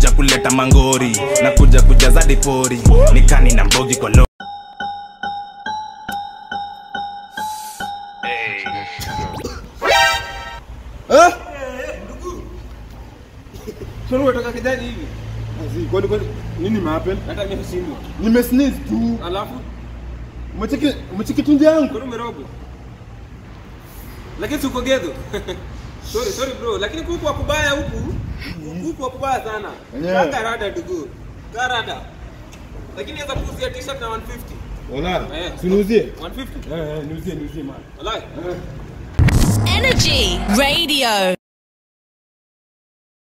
kuja kuleta mangori na kuja kujaza dipori nikani na mbogi kwa lo Eh? Sasa unatoka kijani hivi. Azi, kwani kwani nini mahappen? Hata mimi sindwa. Nimesneeze tu. Alafu Umecheki umecheki tunzi yangu. kwani umerogo. Lakini si uko gedho. sorry, sorry bro, lakini kuku wa kubaya huku. Kuku wa kubaya sana. Wenyewe. Kaka rada dugu. Karada. Lakini inaweza kuuzia t-shirt na 150. Wala. Eh. Tunuzie. 150. Eh, eh, niuzie niuzie man. Wallahi. Energy Radio.